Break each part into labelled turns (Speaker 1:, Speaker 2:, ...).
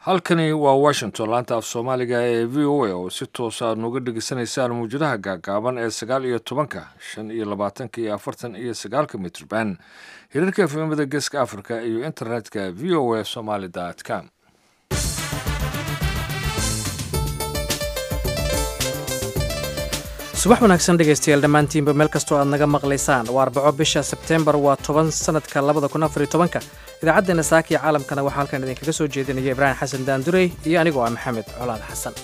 Speaker 1: halkani waa washington laanta af soomaaliga ee v o a oo si toosa aad nooga dhegeysanaysaan muwjadaha gaagaaban ee sagaal iyo tobanka shan iyo labaatanka iyo afartan iyo sagaalka mitrban hirarka efemada geeska africa iyo internetka v o a somaly com
Speaker 2: subax wanaagsan dhegaystayaal dhammaantiinba meel kastoo aad naga maqlaysaan waa arbaco bisha sebteembar waa toban sanadka labada kun afariyo tobanka idaacaddeena saaka iyo caalamkana waxaa halkan idinkaga soo jeedinaya ibraahim xasan daandurey iyo anigoo ah maxamed colaad xasan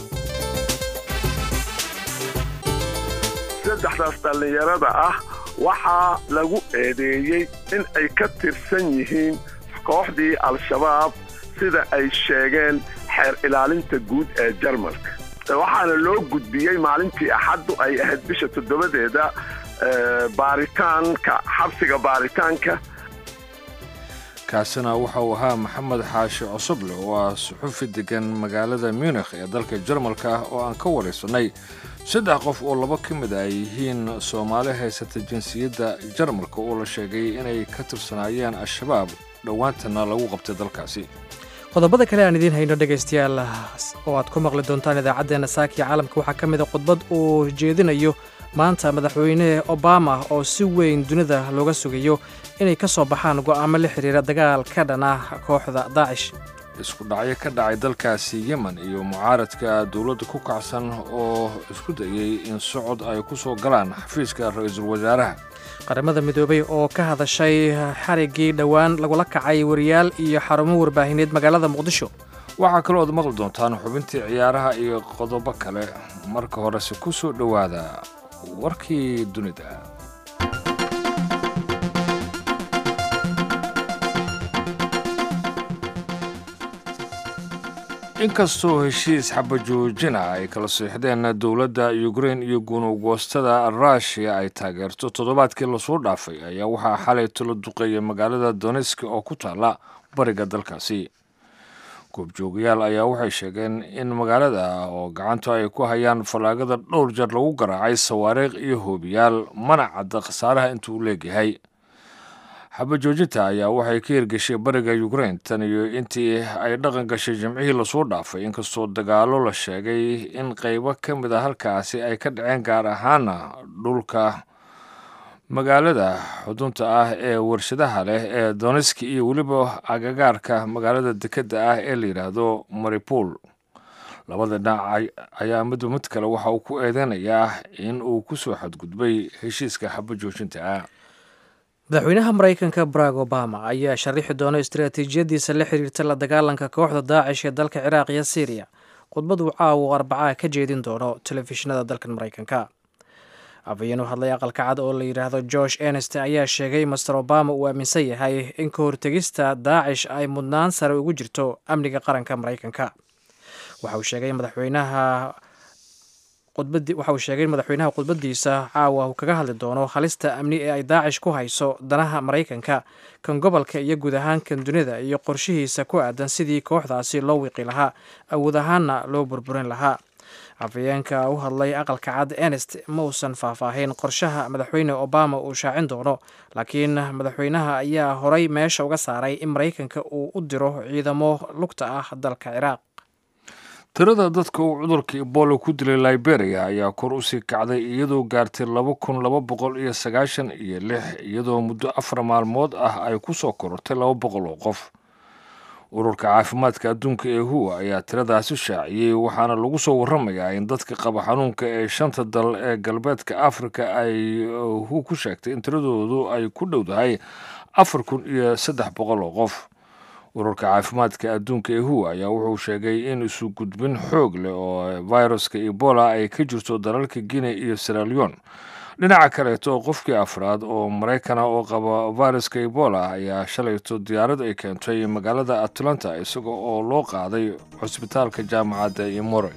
Speaker 3: saddexdaas dhallinyarada ah waxaa lagu eedeeyey in ay ka tirsan yihiin kooxdii al-shabaab sida ay sheegeen xeer ilaalinta guud ee jarmalka waxaana loo gudbiyey maalintii axaddu ay ahayd bisha toddobadeeda baaritaanka xabsiga baaritaanka
Speaker 1: kaasina waxa uu ahaa maxamed xaashi cosoble oo ah suxufi degan magaalada munikh ee dalka jarmalka ah oo aan ka waraysanay saddex qof oo laba ka mid ay yihiin soomaali haysata jinsiyadda jarmalka oo la sheegay inay ka tirsanaayeen al-shabaab dhowaantana lagu qabtay dalkaasi
Speaker 2: qodobada kale aan idiin hayno dhegaystayaal oo aad ku maqli doontaan idaacaddeenna saakiya caalamka waxaa ka mid a khudbad uu jeedinayo maanta madaxweyne obama oo si weyn dunida looga sugayo inay ka soo baxaan go'aamo la xidhiira dagaal ka dhan ah kooxda daacish
Speaker 1: isku dhacyo ka dhacay dalkaasi yemen iyo mucaaradka dowladda ku kacsan oo isku dayey in socod ay ku soo galaan xafiiska ra-iisul wasaaraha
Speaker 2: qaramada midoobay oo ka hadashay xariggii dhowaan lagula kacay wariyaal iyo xarumo warbaahineed magaalada muqdisho
Speaker 1: waxaa kaloo aad maqli doontaan xubintii ciyaaraha iyo qodobo kale marka horese ku soo dhowaada warkii dunida inkastoo heshiis xabajoojina ay kala siixdeen dowladda ukrein iyo gunugoostada ruushiya ay taageerto toddobaadkii lasoo dhaafay ayaa waxaa xalay talo duqeeya magaalada doneski oo ku taalla bariga dalkaasi goobjoogayaal ayaa waxay sheegeen in magaalada oo gacantu ay ku hayaan fallaagada dhowr jeer lagu garaacay sawaariikh iyo hoobiyaal mana cadda khasaaraha intuu leegyahay xabajoojinta ayaa waxay ka hirgeshay bariga ukrein tan iyo intii ay dhaqan gashay jimcihii lasoo dhaafay inkastoo dagaalo la sheegay in qaybo ka mid a halkaasi ay ka dhaceen gaar ahaana dhulka magaalada xudunta ah ee warshadaha leh ee doneski iyo weliba agagaarka magaalada dekedda ah ee la yidhaahdo maripol labada dhinac ayaa midba mid kale waxa uu ku eedeynayaa in uu ku soo xadgudbay heshiiska xabajoojinta ah
Speaker 2: madaxweynaha maraykanka barack obama ayaa sharaxi doona istaraatiijiyadiisa la xiriirta la dagaalanka kooxda daacish ee dalka ciraaq iyo syriya khudbad uu caawa arbacaa ka jeedin doono telefishinada dalkan maraykanka afhayeen u hadlay aqalka cad oo la yidhaahdo george enest ayaa sheegay master obama uu aaminsan yahay in ka hortegista daacish ay mudnaan sare ugu jirto amniga qaranka maraykanka waxa uu sheegay madaxweynaha waxa uu sheegay in madaxweynaha khudbadiisa caawa uu kaga hadli doono halista amni ee ay daacish ku hayso danaha maraykanka kan gobolka iyo guud ahaan kan dunida iyo qorshihiisa ku aadan sidii kooxdaasi loo wiqi lahaa awood ahaanna loo burburin lahaa afhayeenka u hadlay aqalka cad enest ma uusan faahfaahin qorshaha madaxweyne obama uu shaacin doono laakiin madaxweynaha ayaa horay meesha uga saaray in maraykanka uu u diro ciidamo lugta ah dalka ciraaq
Speaker 1: tirada dadka uu cudurka ebola ku dilay liberia ayaa kor usii kacday iyadoo gaartay laba kun laba boqol iyo sagaashan iyo lix iyadoo muddo afar maalmood ah ay ku soo korortay laba boqol oo qof ururka caafimaadka adduunka ee huwa ayaa tiradaasi shaaciyey waxaana lagu soo waramayaa in dadka qaba xanuunka ee shanta dal ee galbeedka afrika ay hu ku sheegtay in tiradoodu ay ku dhowdahay afar kun iyo saddex boqol oo qof ururka caafimaadka adduunka ee huwa ayaa wuxuu sheegay in isu gudbin xoog leh oo viruska ebola ay ka jirto dalalka guinea iyo seralion dhinaca kaleeto qofkii afraad oo maraykana oo qaba viruska ebola ayaa shalayto diyaarad ay keentay magaalada atlanta isaga oo loo qaaday cusbitaalka jaamacadda imore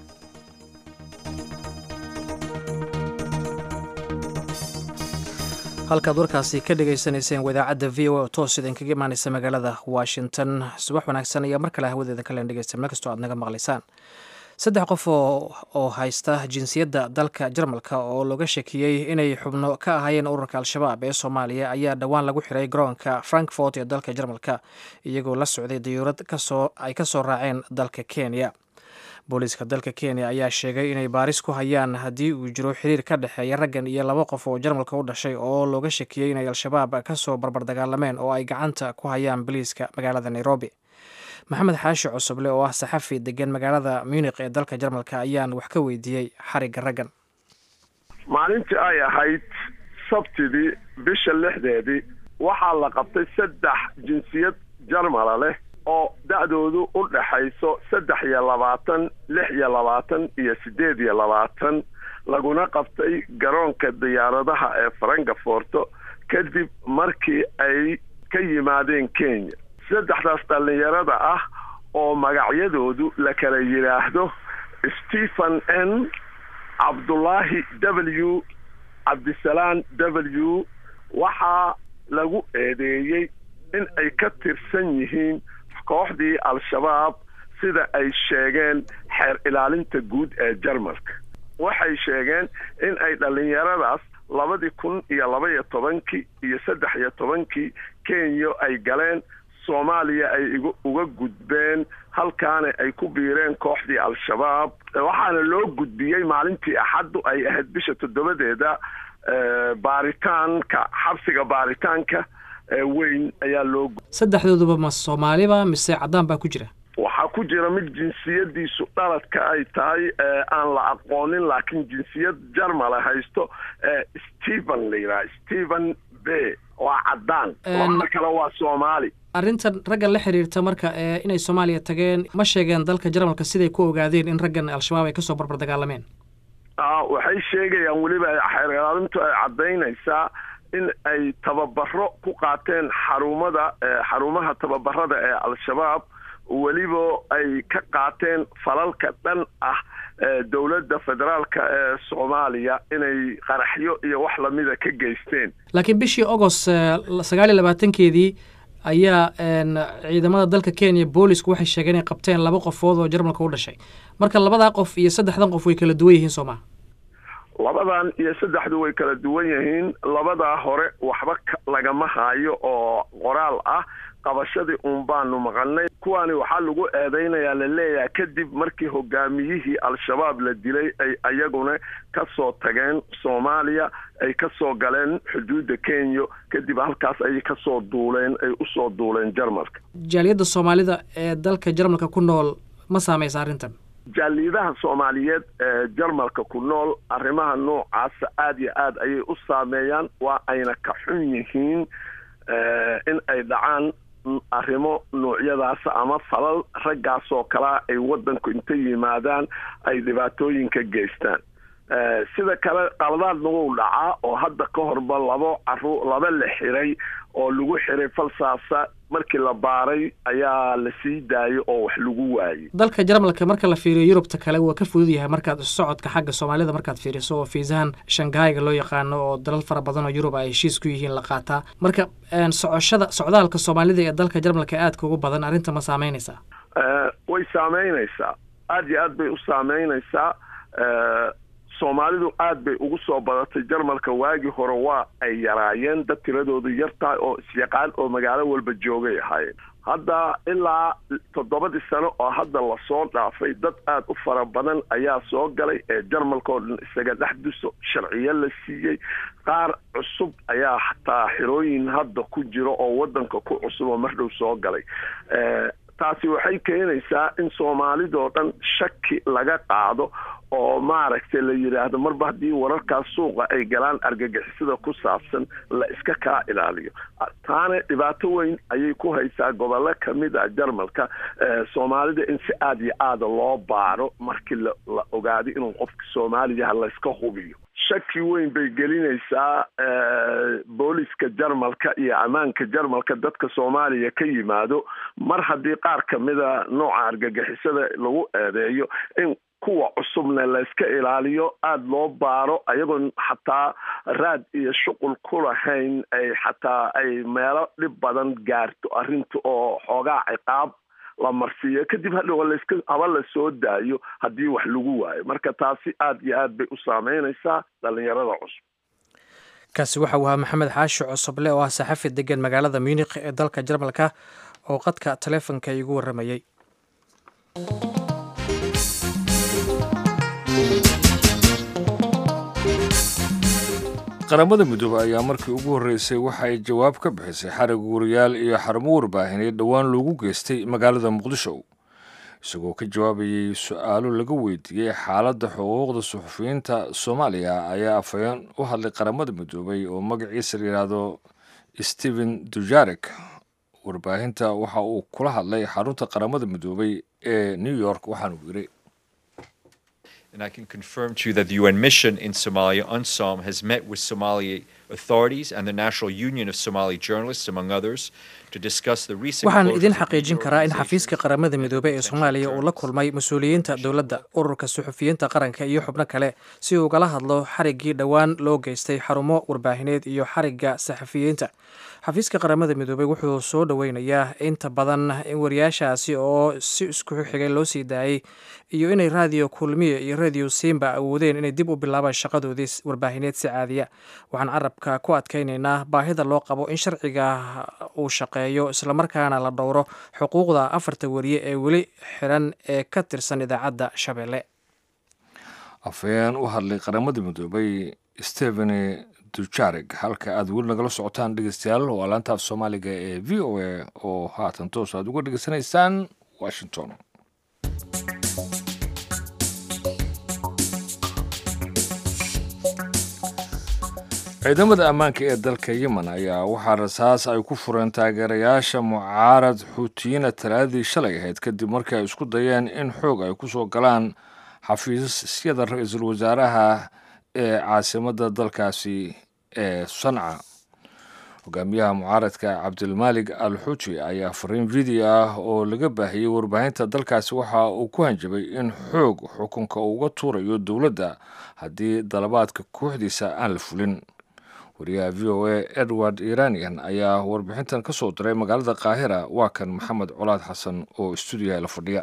Speaker 2: halkaad warkaasi ka dhegaysanayseen wadaacadda v o a oo toos idinkaga imaanaysa magaalada washington subax wanaagsan ayaa mar kale hawadeeda kalen dhegeysta meel kastoo aad naga maqlaysaan saddex qof oo haysta jinsiyadda dalka jarmalka oo looga shakiyey inay xubno ka ahaayeen ururka al-shabaab ee soomaaliya ayaa dhowaan lagu xiray garoonka frankfort ee dalka jarmalka iyagoo la socday dayuurad kasoo ay ka soo raaceen dalka kenya booliiska dalka kenya ayaa sheegay inay baaris ku hayaan haddii uu jiro xiriir ka dhexeeya raggan iyo laba qof oo jarmalka u dhashay oo looga shakiyey inay al-shabaab kasoo barbardagaalameen oo ay gacanta ku hayaan boliiska magaalada nairobi maxamed xaashi cusuble oo ah saxafi degan magaalada munik ee dalka jarmalka ayaan wax ka weydiiyey xarigga raggan
Speaker 3: maalintii ay ahayd sabtidii bisha lixdeedii waxaa la qabtay saddex jinsiyad jarmala leh oo da-doodu u dhaxayso saddex iyo labaatan lix iyo labaatan iyo siddeed iyo labaatan laguna qabtay garoonka diyaaradaha ee farankaforto kadib markii ay ka yimaadeen kenya saddexdaas dhallinyarada ah oo magacyadoodu la kala yidhaahdo stephen n cabdullaahi w cabdisalaan w waxaa lagu eedeeyey in ay ka tirsan yihiin kooxdii al-shabaab sida ay sheegeen xeer ilaalinta guud ee jarmalka waxay sheegeen in ay dhallinyaradaas labadii kun iyo labaiyo tobankii iyo saddex iyo tobankii kenya ay galeen soomaaliya ay uga gudbeen halkaana ay ku biireen kooxdii al-shabaab waxaana loo gudbiyey maalintii axaddu ay ahayd bisha toddobadeeda baaritaanka xabsiga baaritaanka weyn ayaa loo
Speaker 2: saddexdooduba ma soomaaliba mise caddaan baa ku jira
Speaker 3: waxaa ku jira mid jinsiyadiisu dhaladka ay tahay aan la aqoonin laakiin jinsiyad jarmala haysto stephen la yidhaha stephen b waa caddaan labada kale waa soomaali
Speaker 2: arrintan raggan la xiriirta marka inay soomaaliya tageen ma sheegeen dalka jarmalka siday ku ogaadeen in raggan al-shabaab ay kasoo barbar dagaalameen
Speaker 3: waxay sheegayaan weliba xeer ilaalintu ay caddaynaysaa in ay tababaro ku qaateen xarumada xarumaha tababarada ee al-shabaab weliba ay ka qaateen falalka dhan ah dowladda federaalka ee soomaaliya inay qaraxyo iyo wax lamida ka geysteen
Speaker 2: laakiin bishii agost sagaal iyo labaatankeedii ayaa ciidamada dalka kenya boolisku waxay sheegeen inay qabteen laba qofood oo jarmalka u dhashay marka labadaa qof iyo saddexdan qof way kala duwan yihiin soo maa
Speaker 3: labadan iyo saddexdu way kala duwan yihiin labadaa hore waxba lagama haayo oo qoraal ah qabashadii uun baanu maqalnay kuwaani waxaa lagu eedaynayaa laleeyahay kadib markii hogaamiyihii al-shabaab la dilay ay ayaguna ka soo tageen soomaaliya ay ka soo galeen xuduudda kenya kadib halkaas ayay kasoo duuleen ay usoo duuleen jarmalka
Speaker 2: jaaliyadda soomaalida ee dalka jarmalka ku nool ma saameysa arrintan
Speaker 3: jaaliyadaha soomaaliyeed ee jarmalka ku nool arrimaha noocaasa aada iyo aad ayay u saameeyaan waa ayna ka xun yihiin in ay dhacaan arrimo noocyadaasa ama falal raggaasoo kalea ay waddanku inta yimaadaan ay dhibaatooyinka geystaan sida kale qaladaadna wuu dhacaa oo hadda ka horba labo caru laba la xiray oo lagu xiray falsaasa markii la baaray ayaa la sii daayay oo wax lagu waayey
Speaker 2: dalka jarmalka marka la fiiriyo yurubta kale waa ka fudud yahay markaad socodka xagga soomaalida markaad fiiriso oo fiisahan shanghaiga loo yaqaano oo dalal fara badan oo yurub ay heshiis ku yihiin la qaataa marka socoshada socdaalka soomaalida ee dalka jarmalka aadka ugu badan arrinta ma saameynaysaa
Speaker 3: way saameynaysaa aada iyo aad bay u saameynaysaa soomaalidu aad bay ugu soo badatay jarmalka waagii hore waa ay yaraayeen dad tiradoodu yar tahay oo isyaqaan oo magaalo walba joogay ahaayeen hadda ilaa toddobadii sano oo hadda lasoo dhaafay dad aad u fara badan ayaa soo galay ee jarmalka oo dhan isaga dhex duso sharciyo la siiyey qaar cusub ayaa xataa xirooyin hadda ku jiro oo waddanka ku cusub oo mardhow soo galay taasi waxay keenaysaa in soomaalidoo dhan shaki laga qaado oo maaragtay la yidhaahdo marba haddii wararkaas suuqa ay galaan argagixisada ku saabsan la iska kaa ilaaliyo taana dhibaato weyn ayay ku haysaa gobollo kamid a jarmalka soomaalida in si aada iyo aada loo baaro markii la ogaado inuu qofka soomaaliyaha layska hubiyo shaki weyn bay gelinaysaa booliska jarmalka iyo ammaanka jarmalka dadka soomaaliya ka yimaado mar haddii qaar kamida nooca argagixisada lagu eedeeyo in kuwa cusubna layska ilaaliyo aada loo baaro ayagoon xataa raad iyo shuqul ku lahayn ay xataa ay meelo dhib badan gaarto arrinta oo xoogaa ciqaab la marsiiyo kadib hadhow laska haba la soo daayo haddii wax lagu waayo marka taasi aad iyo aad bay u saameynaysaa dhalinyarada cusub
Speaker 2: kaasi waxa uu ahaa maxamed xaashi cosoble oo ah saxafi degan magaalada munikh ee dalka jarmalka oo qadka taleefonka igu warramayey
Speaker 1: qaramada midoobe ayaa markii ugu horreysay waxa ay jawaab ka bixisay xarig wariyaal iyo xarumo warbaahineed dhowaan loogu geystay magaalada muqdisho isagoo ka jawaabayay su-aalo laga weydiiyey xaaladda xuquuqda suxufiyiinta soomaaliya ayaa afhayeen u hadlay qaramada midoobay oo magaciisa layidhaahdo stephen dujarek warbaahinta waxa uu kula hadlay xarunta qaramada midoobay ee new york waxaanu yiri
Speaker 4: And I can confirm to you that the UN mission in Somalia, UNSOM, has met with Somali authorities and the National Union of Somali Journalists, among others, to discuss the recent
Speaker 2: waxaan
Speaker 4: closures
Speaker 2: idin
Speaker 4: of media
Speaker 2: xaqiijin karaa in xafiiska
Speaker 4: organizations
Speaker 2: qaramada midoobey ee
Speaker 4: and
Speaker 2: soomaaliya uu la kulmay mas-uuliyiinta dowladda ururka suxufiyiinta qaranka iyo xubno kale si uu ugala hadlo xariggii dhowaan loo geystay xarumo warbaahineed iyo xarigga saxafiyiinta xafiiska qaramada midoobey wuxuu soo dhoweynayaa inta badan in wariyaashaasi oo si isku xigay loo sii daayey iyo inay raadiyo kulmiye iyo radio simba awoodeen inay dib u bilaabaan shaqadoodii warbaahineed si caadiya waxaan carabka ku adkaynaynaa baahida loo qabo in sharciga uu shaqeeyo islamarkaana la dhowro xuquuqda afarta wariye ee weli xiran ee ka tirsan idaacadda shabeelle
Speaker 1: afhayeen u hadlay qaramada midoobay stephen dujareg halka aad weli nagala socotaan dhegeystayaal waa laantaaf soomaaliga ee v o a oo haatan toos aad uga dhegeysanaysaan washington ciidamada ammaanka ee dalka yemen ayaa waxaa rasaas ay ku fureen taageerayaasha mucaarad xuutiyiina talaadii shalay ahayd kadib markii ay isku dayeen in xoog ay ku soo galaan xafiisyada ra-iisul wasaaraha ee caasimadda dalkaasi ee sanca hogaamiyaha mucaaradka cabdilmaalig al xuuji ayaa fariin video ah oo laga baahiyey warbaahinta dalkaasi waxa uu ku hanjabay in xoog xukunka uu uga tuurayo dowladda haddii dalabaadka kooxdiisa aan la fulin wariyaha v o a edward iranian ayaa warbixintan ka soo diray magaalada qaahira waa kan maxamed colaad xasan oo stuudiyaha la fadhiya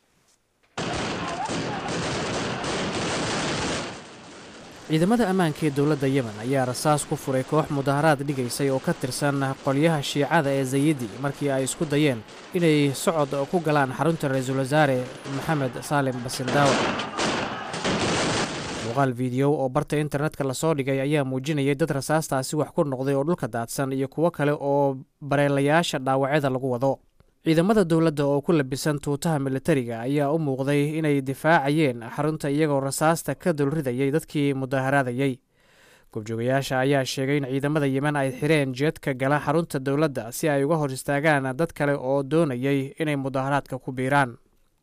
Speaker 2: ciidamada ammaanka ee dowladda yemen ayaa rasaas ku furay koox mudaharaad dhigaysay oo ka tirsan qolyaha shiicada ee zayidi markii ay isku dayeen inay socod ku galaan xarunta ra-iisul wasaare maxamed saalim basildaawa muuqaal fiidiyow oo barta internetka lasoo dhigay ayaa muujinayay dad rasaastaasi wax ku noqday oo dhulka daadsan iyo kuwo kale oo bareelayaasha dhaawacyada lagu wado ciidamada dowladda oo ku labisan tuutaha militariga ayaa u muuqday inay difaacayeen xarunta iyagoo rasaasta ka dulridayay dadkii mudaharaadayey goobjoogayaasha ayaa sheegay in ciidamada yemen ay xireen jeedka gala xarunta dowladda si ay uga hor istaagaan dad kale oo doonayay inay mudaharaadka ku biiraan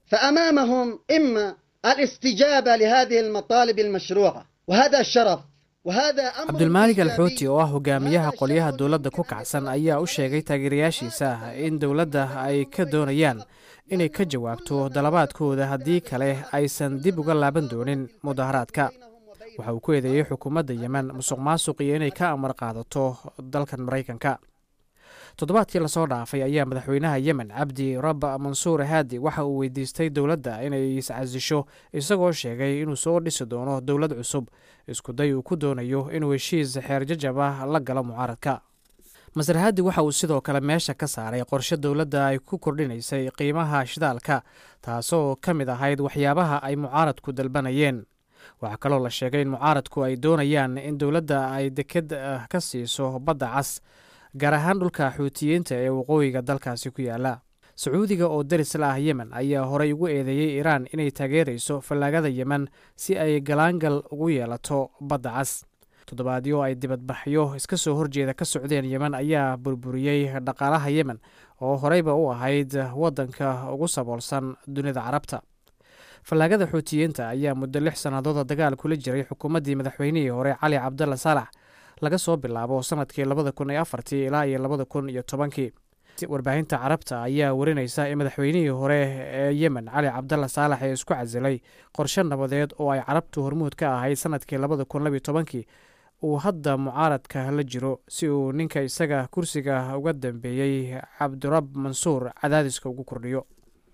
Speaker 5: فأمامهم إما الاستجابة لهذه المطالب المشروعة وهذا شرف وهذا أمر
Speaker 2: cabdulmaalig
Speaker 5: إيجابي.
Speaker 2: alxuuti oo ah hogaamiyaha qolyaha dowladda ku kacsan ayaa u sheegay taageerayaashiisa in dowladda ay ka doonayaan inay ka jawaabto dalabaadkooda haddii kale aysan dib uga laaban doonin mudaharaadka waxa uu ku eedeeyey xukuumadda yemen musuq maasuq iyo inay ka amar qaadato dalkan maraykanka toddobaadkii lasoo dhaafay ayaa madaxweynaha yemen cabdi rabba mansuur haadi waxa uu weydiistay dowladda inay iscasisho isagoo sheegay inuu soo dhisi doono dowlad cusub iskuday uu ku doonayo inuu heshiis xeerjajab ah la galo mucaaradka masar haadi waxa uu sidoo kale meesha ka saaray qorshe dowladda ay ku kordhinaysay qiimaha shidaalka taasoo ka mid ahayd waxyaabaha ay mucaaradku dalbanayeen waxaa kaloo la sheegay in mucaaradku ay doonayaan in dowladda ay deked ah ka siiso badda cas gaar ahaan dhulka xuutiyiinta ee waqooyiga dalkaasi ku yaala sacuudiga oo daris la ah yemen ayaa horey ugu eedeeyey iiraan inay taageerayso fallaagada yemen si ay galaangal ugu yeelato badda cas toddobaadyo ay dibadbaxyo iska soo horjeeda ka socdeen yemen ayaa burburiyey dhaqaalaha yemen oo horeyba u ahayd waddanka ugu saboolsan dunida carabta fallaagada xuutiyiinta ayaa muddo lix sannadooda dagaal kula jiray xukuumaddii madaxweynihii hore cali cabdalla saalax laga soo bilaabo sanadkii labada kun iyo afartii ilaa iyo labada kun iyo tobankii warbaahinta carabta ayaa warinaysa in madaxweynihii hore ee yemen cali cabdalla saalax ee isku casilay qorshe nabadeed oo ay carabtu hormuud ka ahayd sanadkii labada kun labiyo tobankii uu hadda mucaaradka la jiro si uu ninka isaga kursiga uga dambeeyey cabdirab mansuur cadaadiska ugu kordhiyo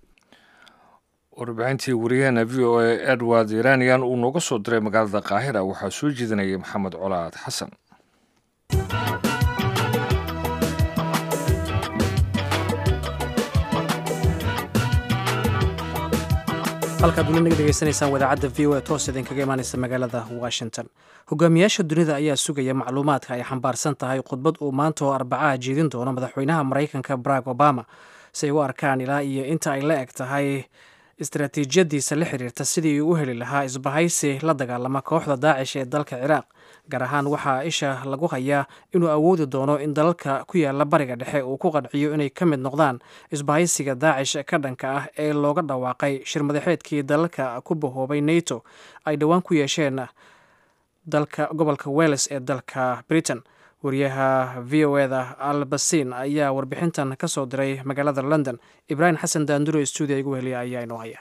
Speaker 1: warbixintii wariyaheena v o a edward iranian uu nooga soo diray magaalada qaahira waxaa soo jeedinayay maxamed colaad xasan
Speaker 2: halkaad weli naga dhegeysanaysaan wadaacadda v o a toos idinkaga imaanaysa magaalada washington hogaamiyaasha dunida ayaa sugaya macluumaadka ay xambaarsan tahay khudbad uu maanta oo arbacaha jeedin doono madaxweynaha maraykanka barack obama si ay u arkaan ilaa iyo inta ay la eg tahay istaraatiijiyadiisa la xiriirta sidii uu u heli lahaa isbahaysi la dagaalama kooxda daacish ee dalka ciraaq gaar ahaan waxaa isha lagu hayaa inuu awoodi doono in dalalka ku yaala bariga dhexe uu ku qanciyo inay ka mid noqdaan isbahaysiga daacish ka dhanka ah ee looga dhawaaqay shirmadaxeedkii dalalka ku bahoobay nato ay dhowaan ku yeesheen dalka gobolka welles ee dalka britain wariyaha v o eda albasin ayaa warbixintan ka soo diray magaalada london ibraahim xasan daanduro stuudiya igu heliya ayaa inoo haya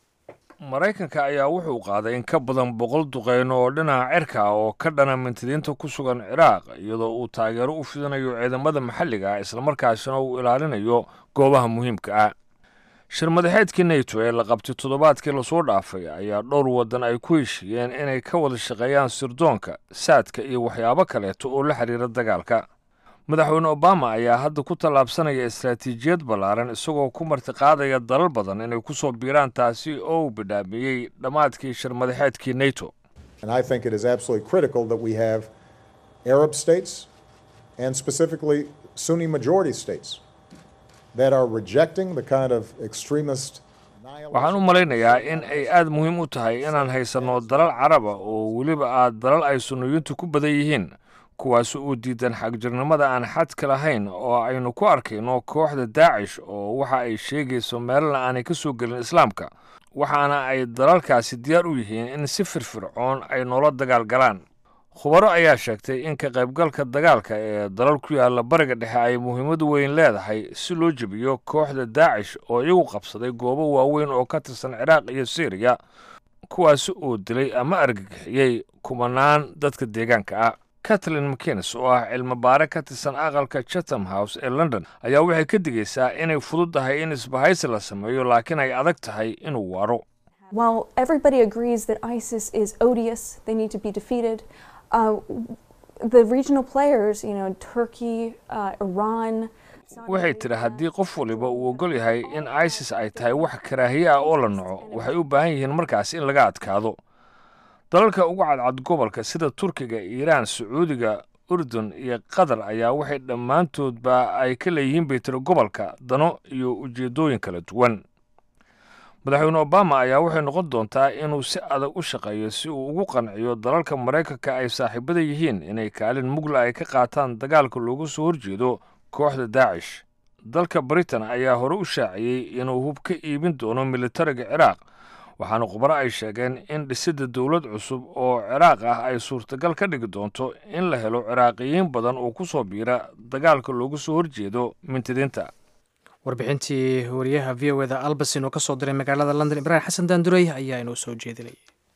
Speaker 1: maraykanka ayaa wuxuu qaaday in ka badan boqol duqeyno oo dhinaca cirka ah oo ka dhana mintidiinta ku sugan ciraaq iyadoo uu taageero u fidinayo ciidamada maxalliga ah islamarkaasina uu ilaalinayo goobaha muhiimka ah shirmadaxeedkii nato ee la qabtay toddobaadkii lasoo dhaafay ayaa dhowr waddan ay ku heshiiyeen inay ka wada shaqeeyaan sirdoonka saadka iyo waxyaabo kaleeto oo la xiriira dagaalka madaxweyne obama ayaa hadda ku tallaabsanaya istaraatiijiyad ballaaran isagoo ku martiqaadaya dalal badan inay ku soo biiraan taasi oo uu bidhaamiyey dhammaadkii shirmadaxeedkii nato
Speaker 6: And I think it is absolutely critical that we have Arab states and specifically Sunni majority states that are rejecting the kind of extremist
Speaker 1: waxaan u malaynayaa in ay aad muhiim u tahay inaan haysanno dalal caraba oo weliba aad dalal ay sunniyiintu ku badan yihiin kuwaas uu diidan xagjirnimada aan xadka lahayn oo aynu ku arkayno kooxda daacish oo waxa ay sheegayso meelna aanay ka soo gelin islaamka waxaana ay dalalkaasi diyaar u yihiin in si firfircoon ay noola dagaal galaan khubaro ayaa sheegtay in ka qaybgalka dagaalka ee dalal ku yaalla bariga dhexe ay muhiimad weyn leedahay si loo jebiyo kooxda daacish oo iyagu qabsaday goobo waaweyn oo ka tirsan ciraaq iyo syriya kuwaasi oo dilay ama argagixiyey kumanaan dadka deegaanka ah katlin mckinnes oo ah cilmi baare ka tirsan aqalka chatham house ee london ayaa waxay ka digaysaa inay fudud tahay in isbahaysi la sameeyo laakiin ay adag tahay inuu waaro
Speaker 7: While everybody agrees that ISIS is odious, they need to be defeated, uh, the regional players, you know, Turkey, uh, Iran,
Speaker 1: waxay tidhi haddii qof waliba uu oggol yahay in isis ay tahay wax karaahiye ah oo la naco waxay u baahan yihiin markaas in laga adkaado dalalka ugu cadcad gobolka sida turkiga iiraan sacuudiga urdun iyo qatar ayaa waxay dhammaantoodba ay ka leeyihiin bay tiri gobolka dano iyo ujeeddooyin kala duwan madaxweyne obama ayaa waxay noqon doontaa inuu si adag u shaqeeyo si uu ugu qanciyo dalalka maraykanka ay saaxiibada yihiin inay kaalin mugla ay ka qaataan dagaalka loogu soo horjeedo kooxda daacish dalka britain ayaa hore u shaaciyey inuu hub ka iibin doono militariga ciraaq waxaana khubaro ay sheegeen in dhisidda dowlad cusub oo ciraaq ah ay suurtagal ka dhigi doonto in la helo ciraaqiyiin badan oo ku soo biira dagaalka loogu soo horjeedo mintidiinta
Speaker 2: warbixintii wariyaha v o eda albasin oo ka soo diray magaalada london ibraahim xasan daandurey ayaa inoo soo jeedinayay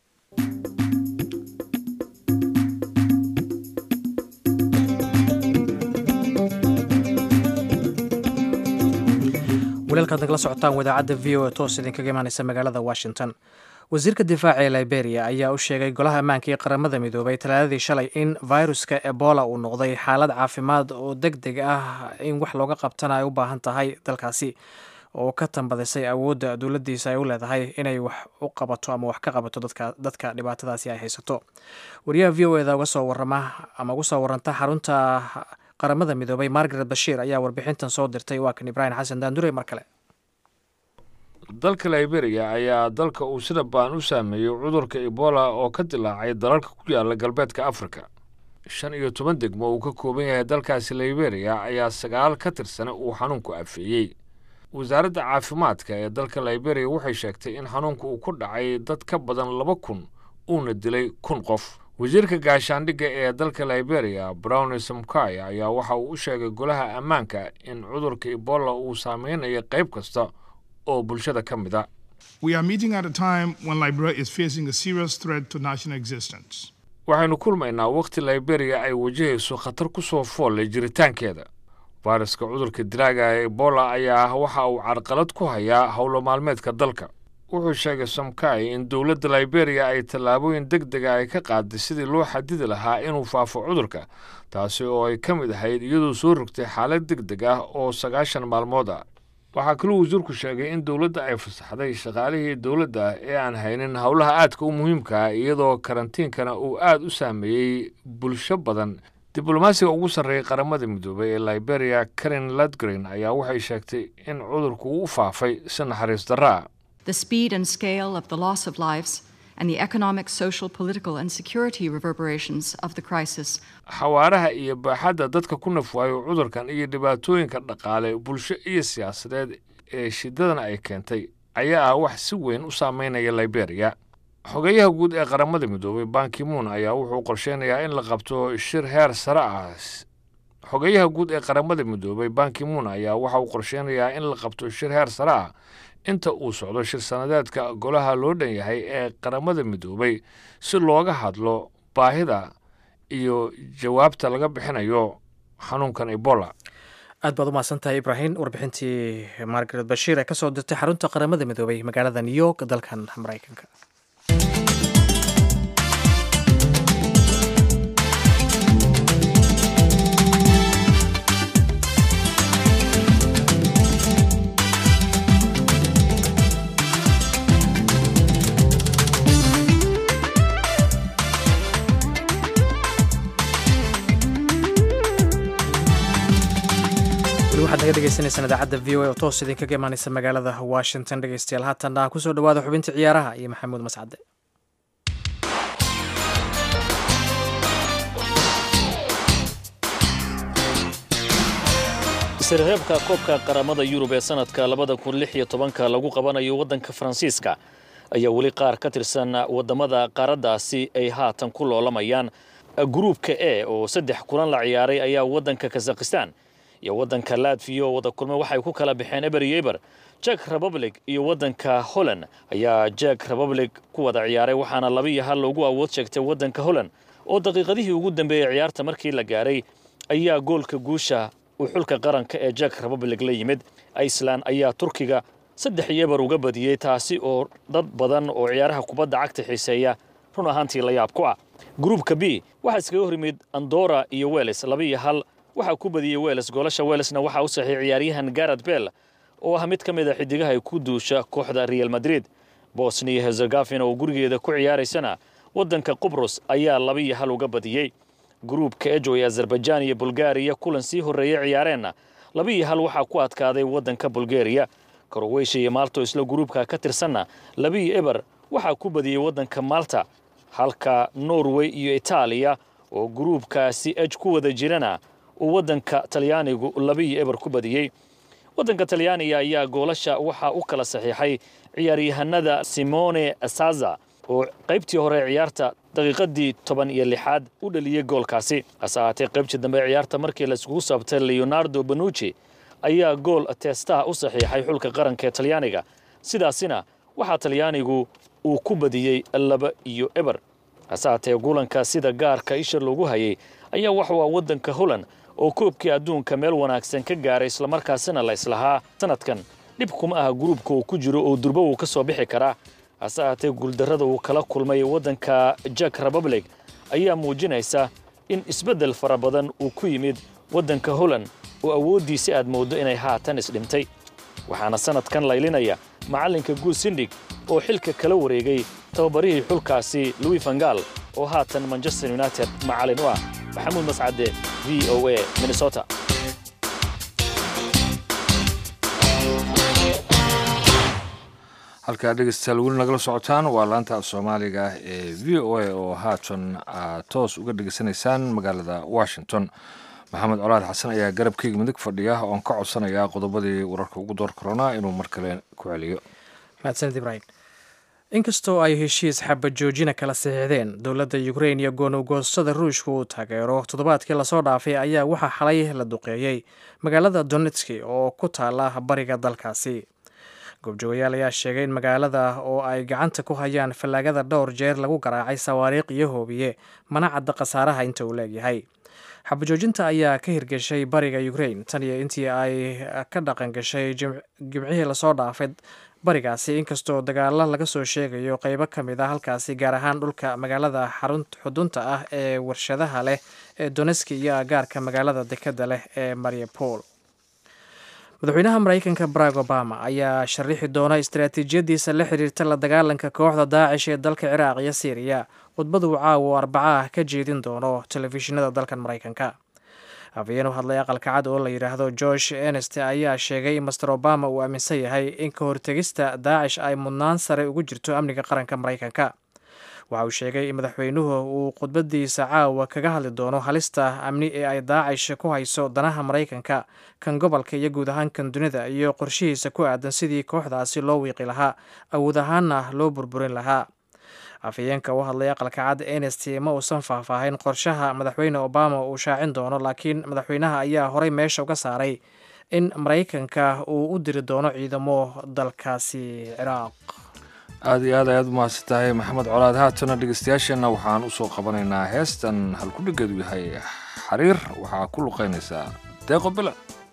Speaker 2: walaalkaad nagala socotaan wadaacadda v o e toos idinkaga imaaneysa magaalada washington wasiirka difaaca ee liberia ayaa u sheegay golaha ammaanka ee qaramada midoobay talaadadii shalay in viruska ebola uu noqday xaalad caafimaad oo deg deg ah in wax looga qabtana ay u baahan tahay dalkaasi oo ka tambadisay awoodda dowladdiisa ay u leedahay inay wax u qabato ama wax ka qabato dadka dhibaatadaasi ay haysato wariyaha v o eda uga soo warama ama uga soo waranta xarunta qaramada midoobay margaret bashiir ayaa warbixintan soo dirtay waa kan ibraahim xasan daandure mar kale
Speaker 1: dalka liberia ayaa dalka uu sida baan u saameeyey cudurka ebola oo ka dilaacay dalalka ku yaala galbeedka afrika shan iyo toban degmo uu ka kooban yahay dalkaasi liberia ayaa sagaal ka tirsana uu xanuunku afeeyey wasaaradda caafimaadka ee dalka liberia waxay sheegtay in xanuunku uu ku dhacay dad ka badan laba kun uuna dilay kun qof wasiirka gaashaandhigga ee dalka liberia brownis mkay ayaa waxa uu u sheegay golaha ammaanka in cudurka ebola uu saameynayo qayb kasta oo bulshada ka mid a
Speaker 8: We are meeting at a time when Liberia is facing a serious threat to national existence.
Speaker 1: waxaynu kulmaynaa wakhti liberia ay wajahayso khatar ku soo foollay jiritaankeeda fayraska cudurka dilaaga ee ebola ayaa ah waxa uu carqalad ku hayaa howlo maalmeedka dalka wuxuu sheegay somkai in dowladda liberiya ay tallaabooyin deg dega ay ka qaaday sidii loo xadidi lahaa inuu faafo cudurka taasi oo ay ka mid ahayd iyadoo soo rogtay xaalad deg deg ah oo sagaashan maalmood ah waxaa kaluu wasiirku sheegay in dowladda ay fasaxday shaqaalihii dowladda ee aan haynin howlaha aadka u muhiimka ah iyadoo karantiinkana uu aada u saameeyey bulsho badan diblomaasiga ugu sarreeyay qaramada midoobay ee liberiya karen ladgren ayaa waxay sheegtay in cudurku uu u faafay si naxariis darraa
Speaker 9: The speed and scale of the loss of lives and the economic, social, political, and security reverberations of the crisis
Speaker 1: xawaaraha iyo baaxadda dadka ku nafwaayo cudurkan iyo dhibaatooyinka dhaqaale bulsho iyo siyaasadeed ee shidadan ay keentay ayaa ah wax si weyn u saameynaya liberiya xogeyaha guud ee qaramada midoobay bankimuun ayaa wuxuu qorsheynayaa in la qabto shir heer sare ah xogeyaha guud ee qaramada midoobay bankimuun ayaa waxa uu qorsheynayaa in la qabto shir heer sare ah inta uu socdo shir sanadeedka golaha loo dhan yahay ee qaramada midoobay si looga hadlo baahida iyo jawaabta laga bixinayo xanuunkan ebola
Speaker 2: aad baad u mahadsantahay ibraahim warbixintii margaret bashiir ee kasoo dirtay xarunta qaramada midoobay magaalada new york dalkan maraykanka waxaad naga dhegeysanaysaan idaacadda v o a oo toos idinkaga imaaneysa magaalada washington dhegeystayaal haatanna kusoo dhawaada xubinta ciyaaraha iyo maxamuud mascade
Speaker 10: isreebka koobka qaramada yurub ee sanadka labada kun lix iyo tobanka lagu qabanayo waddanka faransiiska ayaa weli qaar ka tirsan waddamada qaaraddaasi ay haatan ku loolamayaan gruubka e oo saddex kulan la ciyaaray ayaa waddanka kazakhistan iyo waddanka latviya oo wada kulmay waxay ku kala baxeen eber iyo eber jek republic iyo waddanka holland ayaa jek republic ku wada ciyaaray waxaana laba iyo hal loogu awood sheegtay waddanka holland oo daqiiqadihii ugu dambeeyey ciyaarta markii la gaaray ayaa goolka guusha uu xulka qaranka ee jek republic la yimid iceland ayaa turkiga saddex iyo eber uga badiyey taasi oo dad badan oo ciyaaraha kubadda cagta xiiseeya run ahaantii la yaab ku ah gruubka b waxaa iskaga hor yimid andora iyo weles laba iyo hal waxaa ku badiyey weles goolasha welesna waxaa u saxiy ciyaaryahan garad bell oo ah mid ka mid a xidigaha ay ku duusha kooxda real madrid bosnia hezegafina oo gurigeeda ku ciyaaraysana waddanka qubrus ayaa laba iyo hal uga badiyey gruubka ejo ee azerbaijaan iyo bulgariya kulan sii horreeyey ciyaareenna laba iyo hal waxaa ku adkaaday waddanka bulgariya korowesha iyo maalto isla gruubka ka tirsanna laba iyo eber waxaa ku badiyey waddanka malta halka norway iyo itaaliya oo gruubkaasi ej ku wada jirana uu waddanka talyaanigu laba iyo eber ku badiyey waddanka talyaaniga ayaa goolasha waxaa u kala saxiixay ciyaaryahanada simone saza oo qaybtii hore ee ciyaarta daqiiqadii toban iyo lixaad u dhaliyey goolkaasi hase ahaatee qaybtii dambe ee ciyaarta markii laiskugu saabtay leonardo banucci ayaa gool teestaha u saxiixay xulka qaranka ee talyaaniga sidaasina waxaa talyaanigu uu ku badiyey laba iyo eber hase ahaatee guulanka sida gaarka isha loogu hayay ayaa waxuu ah waddanka holland oo koobkii adduunka meel wanaagsan ka gaaray islamarkaasina la islahaa sanadkan dhib kuma aha gruubka uu ku jiro oo durbo uu ka soo bixi karaa hase ahaatee guuldarrada uu kala kulmay waddanka jek republic ayaa muujinaysa in isbeddel fara badan uu ku yimid waddanka holland oo awooddiisi aad mooddo inay haatan isdhimtay waxaana sanadkan laylinaya macallinka guul sindig oo xilka kala wareegay tababarihii xulkaasi louis vangal oo haatan manchester united macallin u ah maxamuud mascade v o a minnesota
Speaker 1: halkaa dhegeystayaal weli nagala socotaan waa laanta soomaaliga ee v o a oo haatan aad toos uga dhegeysanaysaan magaalada washington maxamed colaad xasan ayaa garabkeyga midig fadhiya oon ka codsanayaa qodobadii wararka ugu door korona inuu mar kale ku celiyo
Speaker 2: mahadsanid ibraahim inkastoo ay heshiis xabad joojina kala saxiixdeen dowladda ukrein iyo goonowgoostada ruushka uu taageero toddobaadkii lasoo dhaafay ayaa waxaa xalay la duqeeyey magaalada donetski oo ku taala bariga dalkaasi goobjoogayaal ayaa sheegay in magaalada oo ay gacanta ku hayaan fallaagada dhowr jeer lagu garaacay sawaariikh iyo hoobiye mana cadda khasaaraha inta uu leegyahay xabajoojinta ayaa ka hirgeshay bariga ukrein tan iyo intii ay ka dhaqan gashay jimcihii lasoo dhaafay barigaasi inkastoo dagaalo laga soo sheegayo qeybo ka mid ah halkaasi gaar ahaan dhulka magaalada xudunta ah ee warshadaha leh ee doneski iyo agaarka magaalada dekadda leh ee mariupol madaxweynaha maraykanka barack obama ayaa sharaxi doona istaraatiijiyadiisa la xiriirta la dagaalanka kooxda daacish ee dalka ciraaq iyo syriya khudbadu caawa arbaca ah ka jeedin doono telefishinada dalkan maraykanka habeen u hadlay aqalka cad oo la yidhaahdo george enest ayaa sheegay in master obama uu aaminsan yahay in ka hortegista daacish ay mudnaan sare ugu jirto amniga qaranka maraykanka waxa uu sheegay in madaxweynuhu uu khudbadiisa caawa kaga hadli doono halista amni ee ay daacish ku hayso danaha maraykanka kan gobolka iyo guud ahaan kan dunida iyo qorshihiisa ku aadan sidii kooxdaasi loo wiiqi lahaa awood ahaanna loo burburin lahaa afhayeenka u hadlay aqalka cad enest ma uusan faahfaahin qorshaha madaxweyne obama uu shaacin doono laakiin madaxweynaha ayaa horey meesha uga saaray in maraykanka uu u diri doono ciidamo dalkaasi ciraaq
Speaker 1: aada iyo aad ayaad u mahadsan tahay maxamed colaad haatana dhegeystayaasheenna waxaan usoo qabanaynaa heestan halkudhigeedu yahay xariir waxaa ku luqaynaysaa deeqo bila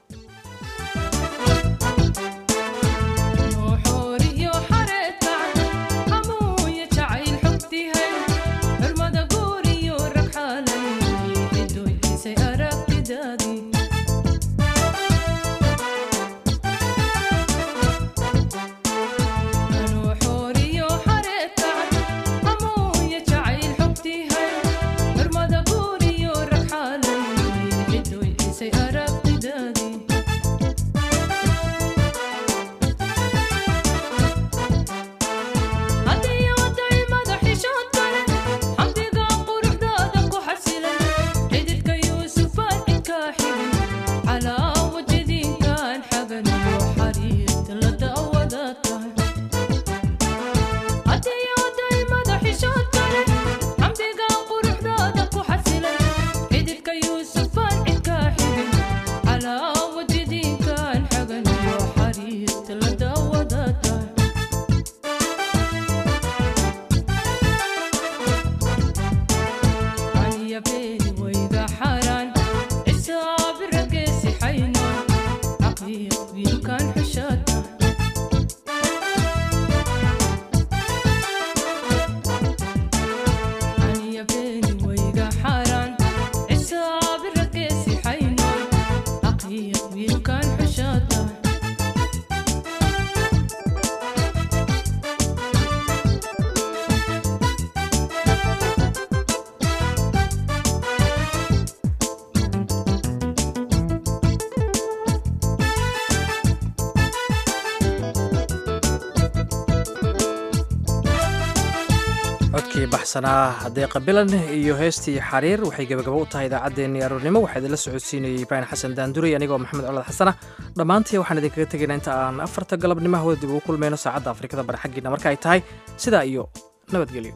Speaker 2: codkii baxsanaa haddee qabilan iyo heestii xariir waxay gebagabo u tahay idaacaddeenii aroornimo waxaa idinla socodsiinayay ibraahim xasan daanduray anigoo maxamed colad xasana dhammaantii waxaan idinkaga tegaynaa inta aan afarta galabnimo hawada dib ugu kulmayno saacadda afrikada bari xaggiina marka ay tahay sidaa iyo nabadgelyo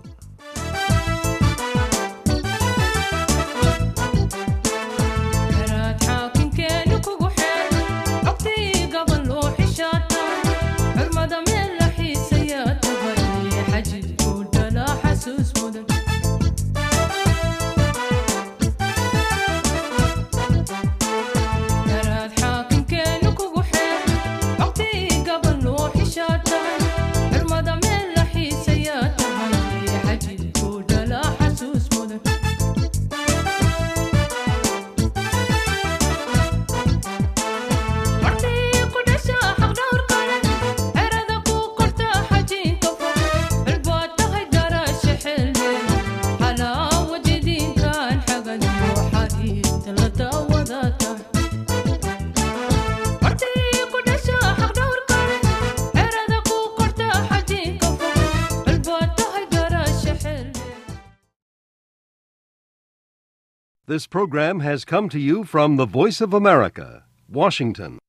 Speaker 11: This program has come to you from the Voice of America, Washington.